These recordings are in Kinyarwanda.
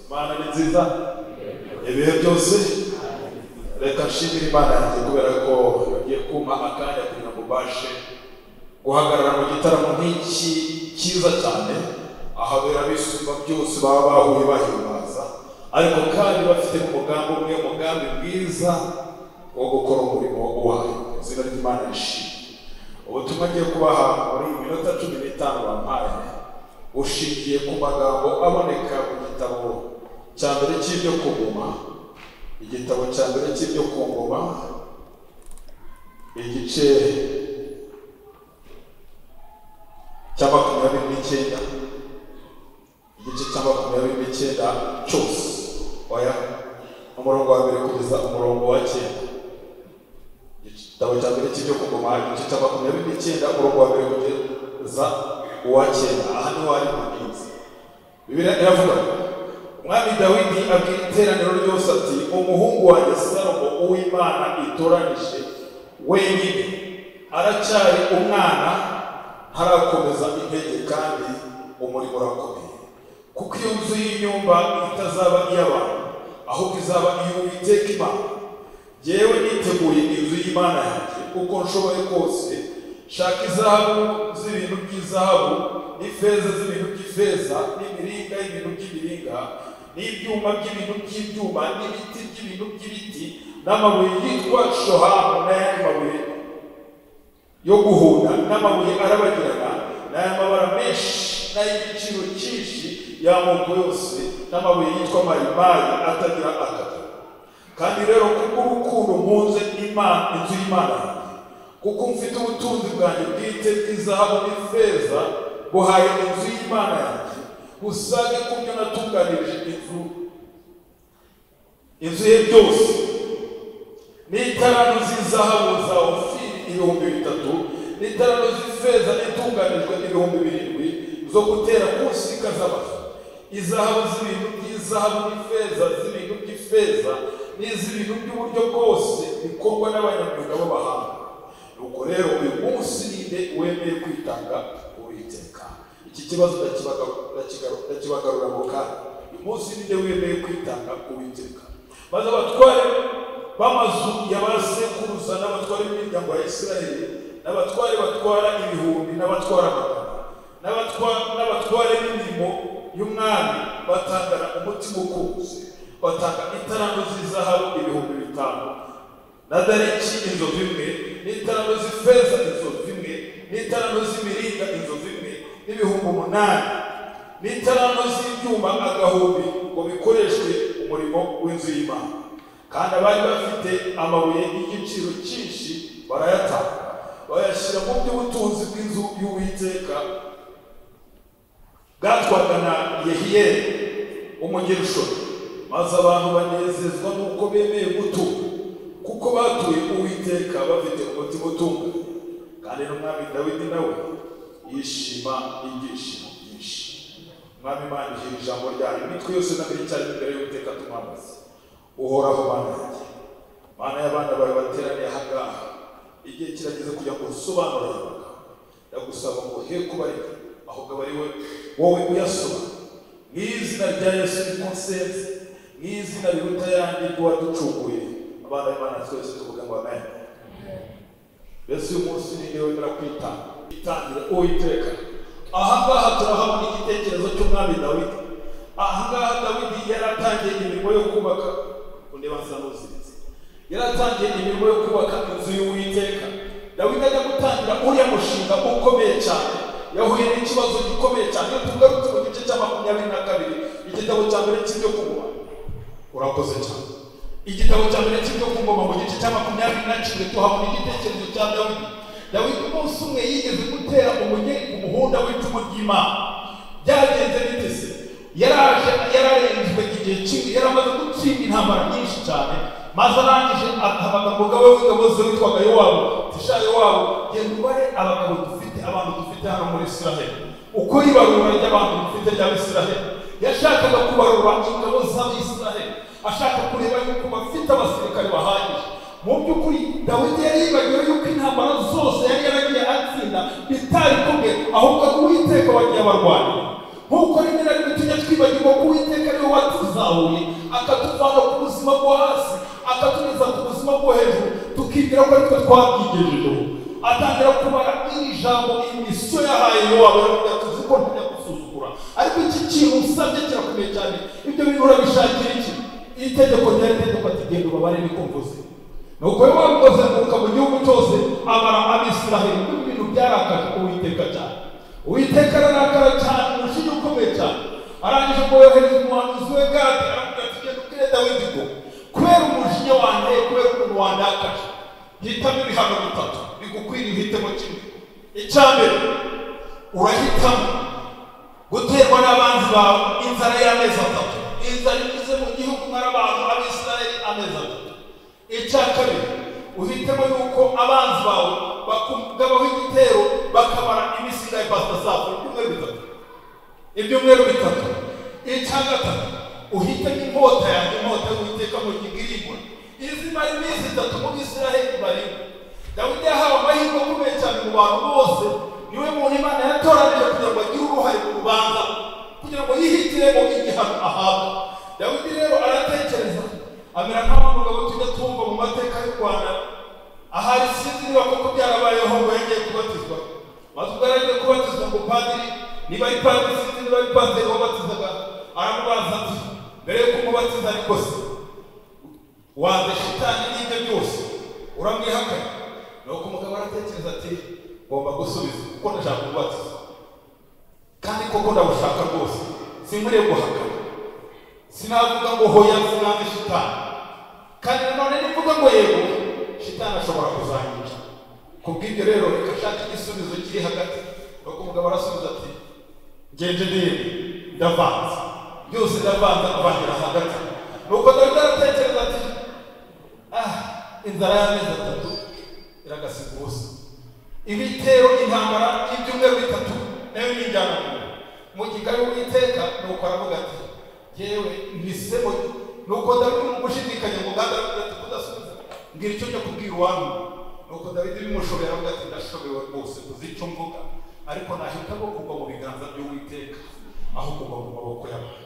imana ni nziza ibihe byose reka nshimire imana yanjye kubera ko yagiye kumpa akanya kugira ngo ubashe guhagarara mu gitaramo nk'iki cyiza cyane ahabera abisumba byose baba bahuye bahimbaza ariko kandi bafite umugambi umwe umugambi mwiza wo gukora umurimo wayo izina ry'imana rishimye ubutumwa ngiye kubaha muri iyi minota cumi n'itanu bampaye ushingiye ku magambo aboneka mu gitabo cya mbere cy'ibyo ku ngoma igitabo cya mbere cy'ibyo ku ngoma igice cya makumyabiri n'icyenda igice cya makumyabiri n'icyenda cyose oya umurongo wa mbere kugeza umurongo wa cyenda igitabo cya mbere cy'ibyo ku ngoma igice cya makumyabiri n'icyenda umurongo wa mbere kugeza uwa cyenda aha niho hari muminsi bibiri iravuga umwami dawidi abwira iteraniro ryose ati umuhungu wanjye salomo uw'imana itoranije wenyine aracyari umwana ntarakomeza intege kandi umurimo urakomeye kuko iyo nzu y'inyumba itazaba iy'abantu ahubwo izaba iy'uwiteka imana yewe niteguye inzu y'imana yanjye uko nshoboye kose shaka izahabu z'ibintu by'izahabu n'ifeza z'ibintu by'ifeza n'imiringa y'ibintu by'imiringa n'ibyuma by'ibintu by'ibyuma n'ibiti by'ibintu by'ibiti n'amabuye yitwa shohamu n'ayandi mabuye yo guhunda n'amabuye arabagirana n'ay'amabara menshi n'ay'igiciro cyinshi y'amoko yose n'amabuye yitwa marimayi atagira akagero kandi rero kubw'urukundo mpunze imana inzu y'imana kuko mfite ubutunzi bwanjye bwite bw'izahabu n'ifeza buhaye inzu y'imana yanjye usage ku byo natunganirije inzu inzu ye byose n'itaranu z'izahabu za ofiri ibihumbi bitatu n'itaranu z'ifeza itunganijwe ibihumbi birindwi zo gutera ku nsika z'amazu izahabu z'ibintu by'izahabu n'ifeza z'ibintu by'ifeza n'iz'ibintu by'uburyo bwose bikorwa n'abanyamwuga b'abahanga nuko rero uyu munsi ninde wemeye kwitanga uwiteka iki kibazo ndakibagarura ngo kandi uyu munsi ninde wemeye kwitanga uwiteka maze abatware b'amazu ya ba sekuruza n'abatware b'imiryango ya isirayeli n'abatware batwara ibihumbi n'abatwara amagana n'abatware b'imirimo y'umwami batangana umutima ukuze batanga itarango z'izahabu ibihumbi bitanu na dariki inzovu imwe n'itarango z'ifeza inzovu imwe n'itarango z'imiringa inzovu imwe n'ibihumbi umunani n'itarango z'ibyuma agahumbi ngo bikoreshwe umurimo w'inzu y'imana kandi abari bafite amabuye y'igiciro cyinshi barayatanga bayashyira mu by'ubutunzi bw'inzu y'uwiteka bwatwaga na yehiyeli umunyeshuri maze abantu banezezwa n'uko bemeye gutura kuko batuye uwiteka bafite umutima utunganye kandi n'umwami dawidi nawe yishima ibyishimo byinshi umwami imana igira ijambo ryayo imitwe yose n'abiri cyane imbere y'uwiteka tumwamaze uhoraho bana yanjye mana y'abana bawe bateraniye aha ngaha igihe kirageze kugira ngo usobanurire amagambo ndagusaba ngo he kuba ari ahubwo aba ari we wowe uyasobanura mu izina rya yesu niko nsenze mu izina riruta ayandi ry'uwaducunguye abana b'imana twese tuvuga ngo amen mbese uyu munsi ni niwe wemera kwitanga itangire uwiteka aha ngaha turahabona igitekerezo cy'umwami dawidi aha ngaha dawidi yaratangiye imirimo yo kubaka undeba nsa n'uziritse yaratangiye imirimo yo kubaka inzu y'uwiteka dawidi ajya gutangira uriya mushinga ukomeye cyane yahuye n'ikibazo gikomeye cyane tugarutse mu gice cya makumyabiri na kabiri igitabo cya mbere cy'ibyo kunywa urakoze cyane igitabo cya mbere cy'ibyo ku ngoma mu gice cya makumyabiri na kimwe tuhabona igitekerezo cya dawidi dawidi umunsi umwe yigeze gutera umugeni ku muhunda w'icumu ry'imana byagenze bite se yaraje yararenzwe igihe kimwe yaramaze gutsinda intambara nyinshi cyane maze arangije ahabaga umugabo w'ingabo ze witwaga yowabu tisha yowabu genda ubare abagabo dufite abantu dufite hano muri israheli uko ibarura ry'abantu dufite ry'abisiraheli yashakaga kubarura ingabo z'abisiraheli ashaka kureba yuko bafite abasirikare bahagije mu by'ukuri dawidi yari yibagiwe yuko intambara zose yari yaragiye atsinda bitari kumwe ahubwo uwiteka wagiye abarwanira nk'uko rimwe na rimwe tujya twibagirwa ko uwiteka ariwe watuzahuye akatuvana ku buzima bwo hasi akatugeza ku buzima bwo hejuru tukibwira ko aritwe twabwigejejeho atangira kubara iri jambo imisiyo yahaye yowawe aravuga ati uzi ko ntajya gusuzugura ariko iki kintu usabye kirakomeye cyane ibyo bintu urabishakira iki iri tegeko ryari tegeko ati genda ubabare niko mvuze nuko rero wakoze kuruka mu gihugu cyose abara abisiraheli kuko ibintu byarakaje uwiteka cyane uwiteka ararakara cyane umujinya ukomeye cyane arangije koyohereza umuhanuzi we gadi aravuga ati genda ubwire dawidi ko kubera umujinya wanjye kubera ukuntu wandakaje hitamo ibihano bitatu bigukwiriye uhitemo kimwe icya mbere urahitamo guterwa n'abanzi bawe inzara y'amezi atatu inzara igeze mu gihugu n'abantu abisiraheli amezi atatu icya kabiri uhitemo yuko abanzi bawe bakugabaho igitero bakabara iminsi ingahe pasita zabo ibyumweru bitatu ibyumweru bitatu icya gatatu uhitemo inkota yanjye inkota y'uwiteka mu gihingwa izimara iminsi itatu mu bisiraheli barimo dawidi yahawe amahirwe akomeye cyane mu bantu bose niwe muntu imana yatoranije kugira ngo agire uruhare mu rubanza kugira ngo yihitiremo igihano ahabwa dawidi rero aratekereza amera nk'abamugabo tujya twumva mu mateka y'u rwanda ahari sinzi niba koko byarabayeho ngo yongeye kubatizwa maze ubwo yaragiye kubatizwa ngo padiri niba ari padiri sinzi niba ari padiri wabatizaga aramubaza ati mbere y'uko umubatiza ariko se wanze shitani n'ibyo byose uramwihakana nuko umugabo aratekereza ati ngomba gusubiza kuko ndashaka kubatiza kandi koko ndabushaka rwose sinkwiriye guhakana sinavuga ngo hoya sinanze shitani kandi nanone nivuga ngo yego shitani ashobora kuzanyica ku bw'ibyo rero reka nshake igisubizo kiri hagati nuko umugabo arasubiza ati ngenje ndebe ndavanze byose ndavanze avangira hagati nuko dawidi aratekereza ati ah inzara y'amezi atatu iragasiga ubusa ibitero intambara y'ibyumweru bitatu nayo ni injyana mu gikari w'iteka nuko aravuga ati yewe ntisebo nuko dawidi mu gushidikanya ngo nganda aravuga ati kudasubiza mbwira icyo njya kubwira uwanyu nuko dawidi bimushobeye aravuga ati ndashobewe rwose kuzi icyo mvuga ariko nahitamo kugwa mu biganza by'uwiteka aho kugwa mu maboko y'abantu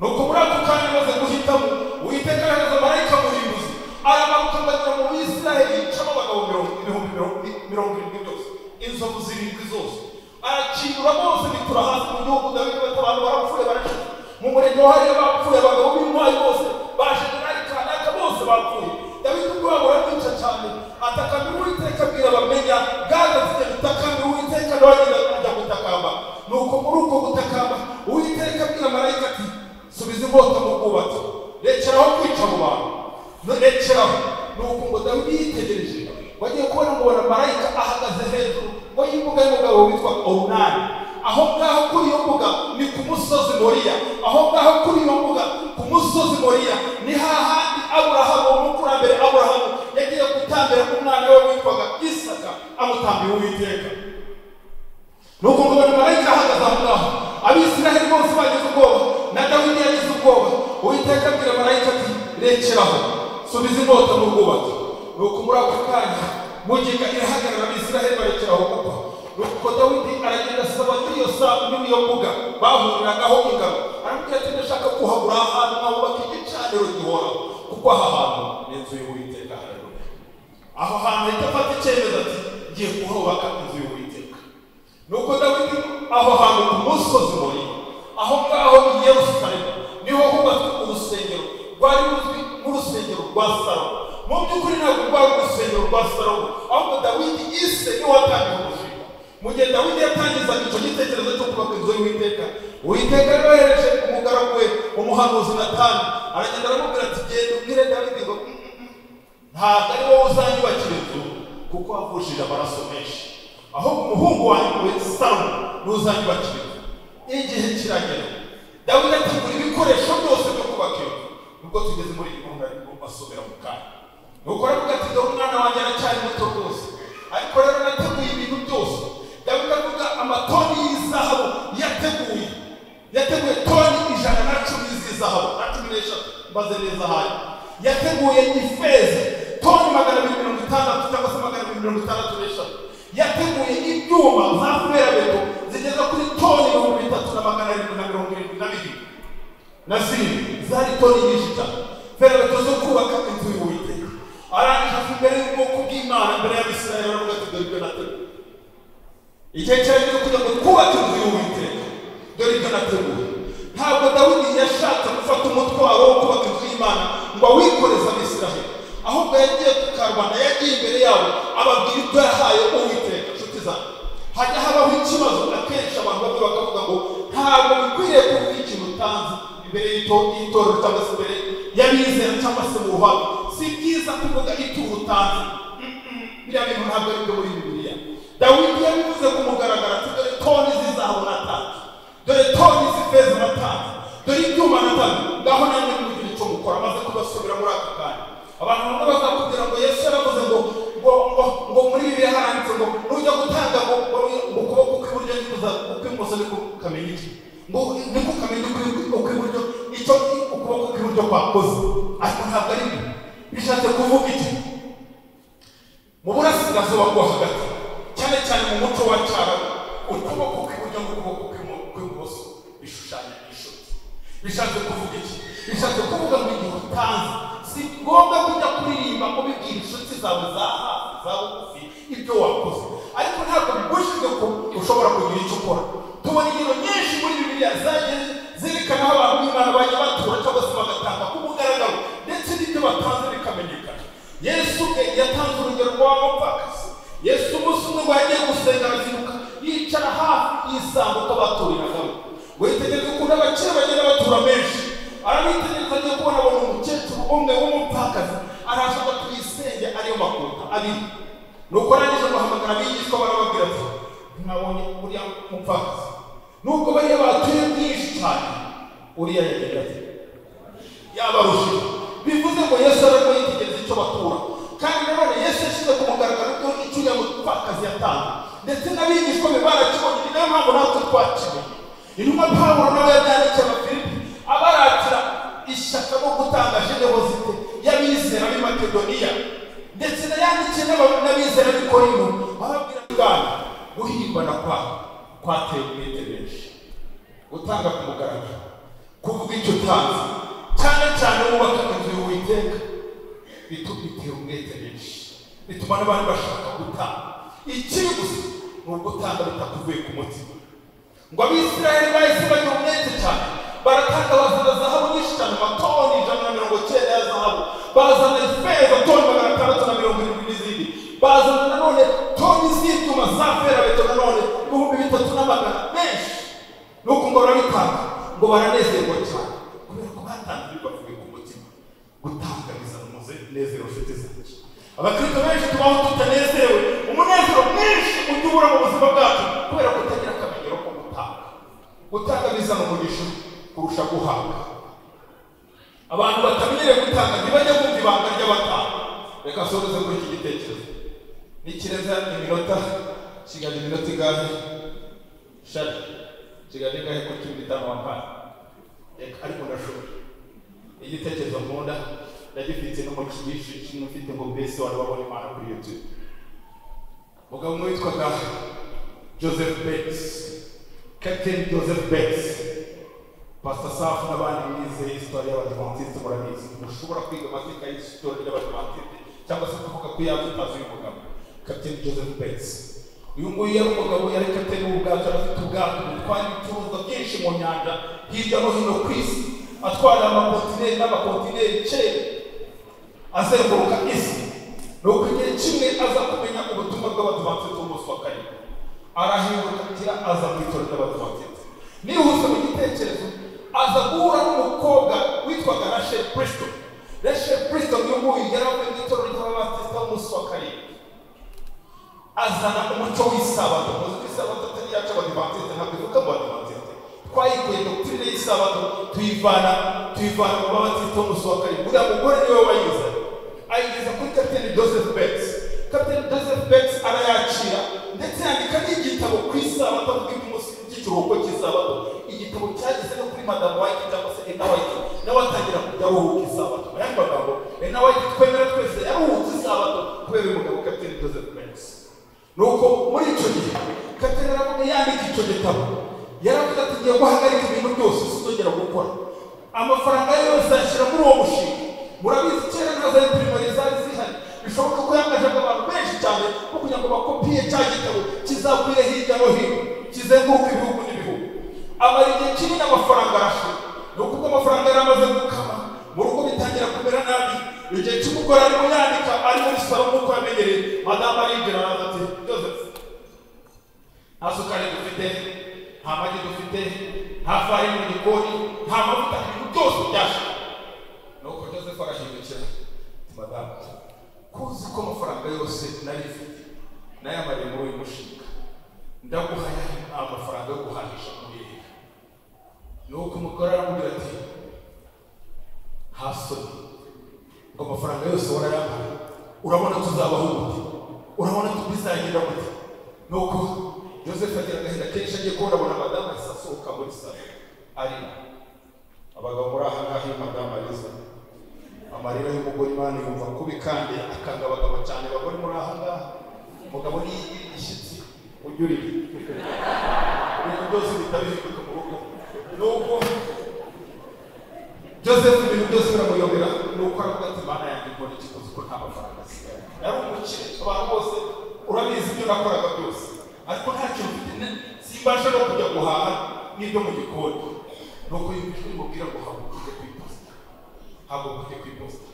nuko muri ako kanya amaze guhitamo uwiteka yohereza marayika muhinduzi aramanuka agera mu bisiraheli yicamo abagabo mirongo ibihumbi mirongo irindwi byose inzovu zirindwi zose arakingura bose bitura hasi mu gihugu dawidi batabantu barapfuye barashize mu murenge wahariye bapfuye abagabo b'intwari bose baje generali kanaka bose bapfuye dawidi ubwo wabo baramwica cyane atakamira uwiteka abwira bamenya gaza zijya gutakamira uwiteka nawe agenda kujya gutakamba nuko muri uko gutakamba uwiteka abwira marayika ati subiza inkota mu bwubatsi rekeraho kwica mu bantu rekeraho nuko ngo dawidi yitegereje wagiye kubona umubona marayika ahagaze hejuru ngo y'imbuga y'umugabo witwa orunani aho ngaho kuri iyo mbuga ni ku musozi moriya aho ngaho kuri iyo mbuga ku musozi moriya ni hahandi aburahamu umukurambere aburahamu yagiye gutambira umwana we witwaga isaka amutambiye uwiteka ni ukuvuga ngo marayika ahagaze aho ngaho abisiraheli bose bagize ubwoba na dawidi yagize ubwoba uwiteka abwira marayika ati rekeraho subiza inkota mu bwubatsi ni uku muri ako kanya mugiga irahagarara abisiraheli barekeraho gupfa nuko dawidi aragenda asaba muri iyo saa muri iyo mbuga bahuriragaho ingabo aramubwira ati ndashaka kuhabura ahantu nkahubaka igicaniro gihoraho kuko aha hantu ni inzu y'uwiteka haleluya aho hantu ahita afata icyemezo ati ngiye kuhubaka inzu y'uwiteka nuko dawidi aho hantu ku musozi muri aho ngaho i yerusalemu niho hubatswe urusengero rwari ruzwi nk'urusengero rwa salomo mu by'ukuri ntabwo rwari urusengero rwa salomo ahubwo dawidi ise niwe watangiye umushinga mu gihe dawidi yatangizaga icyo gitekerezo cyo kubaka inzu y'uwiteka uwiteka yohereje umugaragu we umuhanuzi natani aragenda aramubwira ati genda ubwire dawidi ngo "Mm, mm, mm, ntabwo ari wowe uzanyubakira inzu kuko wavushije amaraso menshi ahubwo umuhungu wanjye salomo niwe uzanyubakira inzu igihe kiragera dawidi ategura ibikoresho byose byo kubaka iyo nzu nubwo tugeze muri iyi gahunda ariko basubira mu kanya nuko aravuga ati dore umwana wanjye aracyari muto rwose ariko rero nateguye ibintu byose dawidi avuga amatoni y'izahabu yateguye yateguye toni ijana na cumi z'izahabu na cumi n'eshatu mbaze neza hayo yateguye ifeza toni magana abiri mirongo itandatu cyangwa se magana abiri mirongo itandatu n'eshatu yateguye ibyuma za ferabeto zigeza kuri toni ibihumbi bitatu na magana igihe kirageze kugira ngo twubake inzu y'uwiteka dore ibyo nateguye ntabwo dawidi yashatse gufata umutwaro wo kubaka inzu y'imana ngo awikoreze abisiraheli ahubwo yagiye ku karubanda yagiye imbere yabo ababwira ibyo yahaye uwiteka inshuti zanjye hajya habaho ikibazo akenshi abantu bamwe bakavuga ngo ntabwo bikwiriye kuvuga ikintu utanze imbere y'itorero cyangwa se imbere y'abizera cyangwa se mu ruhame si byiza kuvuga ituro utanze biriya bintu ntabwo ari byo muri bibiliya dawidi yabivuze ku mugaragaro ati dore toni z'izahabu natanze dore toni z'ifeza natanze dore ibyuma natanze ngaho nanjye mugire icyo mukora amaze kubasubira muri aka kanya abantu bamwe bazakubwira ngo yesu yaravuze ngo ngo ngo ngo muri bibiliya haranditse ngo nujya gutanga ngo ngo ngo ukuboko kw'iburyo nikuza ukw'imoso niko kamenya iki ngo niko kamenya ukw'i- ukw'iburyo icyo ukuboko kw'iburyo kwakoze ariko ntabwo ari byo bishatse kuvuga iki mu burasirazuba bwo hagati cyane cyane mu muco wa cyaro ukuboko kw'iburyo n'ukuboko kw'imo- kw'ibumoso bishushanya inshuti bishatse kuvuga iki bishatse kuvuga ngo igihe utanze si ngombwa kujya kuririmba ubibwira inshuti zawe za hafi za bugufi ibyo wakoze ariko ntabwo bibujijwe ko ushobora kugira icyo ukora tubona ingero nyinshi muri bibiliya zagiye zerekana aho abantu b'imana bajya batura cyangwa se bagatanga ku mugaragaro ndetse n'ibyo batanze bikamenyekana yesu ubwe yatanze urugero rw'abapfakazi yesu umunsi umwe ngo yagiye gusenga arazinduka yicara hafi y'isambuka baturiragamo witegereza ukuntu abakire bagenda batura menshi arabitegereza agiye kubona abona umukecuru umwe w'umupfakazi araza ngo tuyisenge ariyo makuta abiri nuko arangije guhamagara abigishwa barababwira ati mwabonye uriya mupfakazi nubwo bariya batuye bwinshi cyane uriya yagira ati yabarusha bivuze ngo yesu arimo yitegereza icyo batura kandi nanone yesu yashyize ku mugaragaro ko icyo uriya mupfakazi yatanze ndetse n'abigishwa be barakibonye ni nayo mpamvu natwe twakimenye intumwa pawulo nawe yabyandikiye abafilipi abaratira ishyaka no gutanga generosite y'abizera b'i makedoniya ndetse nayandikiye n'aba- n'abizera b'i korinto bababwira bwana guhimbana kwawe kwateye umwete benshi gutanga ku mugaragaro kuvuga icyo utanze cyane cyane wubaka inzu y'uwiteka bituma bitera umwete benshi bituma n'abandi bashaka gutanga ikiri gusa ni ugutanga bitakuvuye ku mutima ngo abisiraheli bahise bagira umwete cyane baratanga bazana zahabu nyinshi cyane amatoni ijana na mirongo cyenda ya zahabu bazana ifeza toni magana atandatu na mirongo irindwi n'izindi bazana nanone toni z'ibyuma za fera beto nanone ibihumbi bitatu n'amagana menshi nuko ngo barabitanga ngo baranezerwa cyane kubera ko batanze bibavuye ku mutima gutanga bizana umunezero nshuti zanjye abakristo benshi tubaho tutanezewe umunezero mwinshi ujya ubura mu buzima bwacu kubera kutagira akamenyero ko gutanga gutanga bizana umugisha kurusha guhabwa abantu batamenyereye gutanga ntibajya bumva ibanga ry'abatanga reka nsoreze kuri iki gitekerezo nikirenza iminota kigali iminota iganje shari kigali gahe ko cumi n'itanu wampaye reka ariko ndashobora igitekerezo nkunda ndagifite no mu kibishi kimwe mfite ngo mbese wari wabona imana kuri youtube umugabo umwe witwaga joseph bates captain joseph bates pastor safu n'abandi bize isitori y'abadivantisite murabizi mushobora kwiga amateka y'isitori y'abadivantisite cyangwa se kuvuga ko yaza utazi uyu mugabo captain joseph bates uyu nguyu yari umugabo yari kapiteni w'ubwato yari afite ubwato butwara ibicuruzwa byinshi mu nyanja hirya no hino ku isi atwara amakontineri n'amakontineri kera azenguruka isi ni uko igihe kimwe aza kumenya ubutumwa bw'abadivantisite b'umunsi wa karindwi arahindukira aza mu itorero ry'abadivantisite nihuse mu gitekerezo aza guhura n'umukobwa witwaga rachel kristo rachel kristo uyu nguyu yari avuye mu itorero ry'abadivantisite b'umunsi wa karindwi azana umuco w'isabato muzi ko isabato atari iyacu abadivantisite ntabwo ivuga mu badivantisite twayikuye doktrine y'isabato tuyivana tuyivana mu babatiste b'umunsi wa karindwi uriya mugore niwe wayize ayigeza kuri kapiteni joseph betts kapiteni joseph betts arayakira ndetse yandika n'igitabo ku isabato avuga iby'umunsi by'ikiruhuko cy'isabato igitabo cyageze no kuri madamu wayiti cyangwa se ena wayiti nawe atangira kujya aruhuka isabato mu yandi magambo ena wayiti twemera twese yaruhutse isabato kubera uyu mugabo kapiteni joseph betts nuko muri icyo gihe katera yaravuga yandika icyo gitabo yaravuga ati ngiye guhagarika ibintu byose sinzongera gukora amafaranga ye yose ayashyira muri uwo mushinga murabizi kera nka za pirimari zari zihari bishoboka ko yangajaga abantu benshi cyane bo kugira ngo bakopie cya gitabo kizakwire hirya hirya no hino kizenguruka ibihugu n'ibihugu amara igihe kinini amafaranga arashira ni ukuko amafaranga yari amaze gukama mu rugo bitangira kumera nabi igihe cy'umugore arimo yandika ari muri salo nk'uko yamenyereye madamu arinjira araza ati joseph nta sukari dufite nta magi dufite nta farini mu gikoni nta mavuta ibintu byose byashize nuko joseph agahindukira ati madamu ko uzi ko amafaranga yose nari mfite nayamariye muri uyu mushinga ndaguhaye nta mafaranga yo guhahisha muri iyi nuko umugore aramubwira ati hasoni ngo amafaranga yose warayampaye urabona tuzabaho gute urabona tubizagira gute nuko joseph agira agahinda kenshi agiye kubona abona madamu ahise asohoka muri salo arira abagabo muri aha ngaha iyo madamu ariza amarira y'umugore imana yumva kubi kandi akanga abagabo cyane bagore muri aha ngaha umugabo niyo igira igishyitsi ujya urira ibintu byose bitaba bihinduka mu rugo nuko joseph ibintu byose biramuyobera ni uko aravuga ati imana yanjye mbona ikiguzi ko nta mafaranga asigaye yari umukire abantu bose urabizi ibyo nakoraga byose ariko nta kintu mfite simbasha no kujya guhaha n'ibyo mu gikoni ni uko yumvijwe imubwira ngo haguruka ujye ku iposita haguruka ujye ku iposita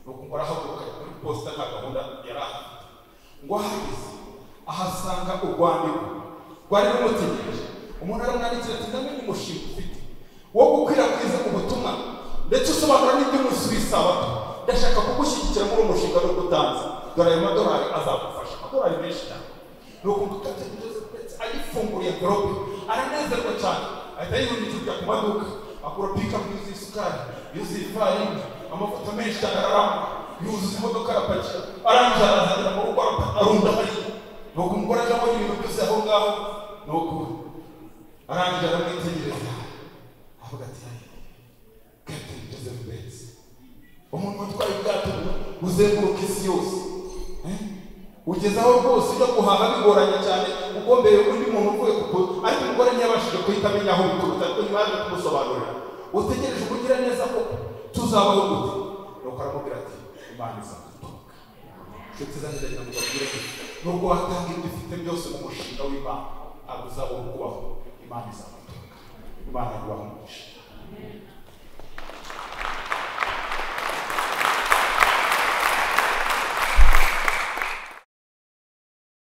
ni uko ngo arahaguruka ajya kuri posita nta gahunda yari afite ngo ahageze ahasanga urwandiko rwari rumutegereje umuntu aramwandikira ati ndamenye umushinga ufite wo gukwirakwiza ubutumwa ndetse usobanura n'iby'umunsi w'isabato ndashaka kugushyigikira muri uwo mushinga no gutanza dore ayo madolari azagufasha amadolari menshi cyane ni ukuntu tutategereje ndetse ayifunguriye gorobe aranezerwa cyane ahita yihundikirwa ku maduka akura pika yuzuye isukari yuzuye ifarini amavuta menshi cyane araramba yuzuza imodoka arapakira arangije arazagera mu rugo arunda hariya ni uko umugore ajyamo ibintu byose aho ngaho ni uko arangije aramwitegereza avuga ati kapiteni joseph benz umuntu watwaye ubwato buzenguruka isi yose eh? ugeze aho rwose ujya guhaha bigoranye cyane ugombeye undi muntu uvuye kuko ariko umugore ntiyabashije guhita amenya aho bituruka ariko nyuma yaje kumusobanurira utegereje kugira neza ko tuzabaho gute nuko aramubwira ati imana izagutunga inshuti zanjye ndagira ngo mbabwire ko nubwo watanga ibyo ufite byose mu mushinga w'imana ntabwo uzabona kubaho imana izagutunga imana iguha umugisha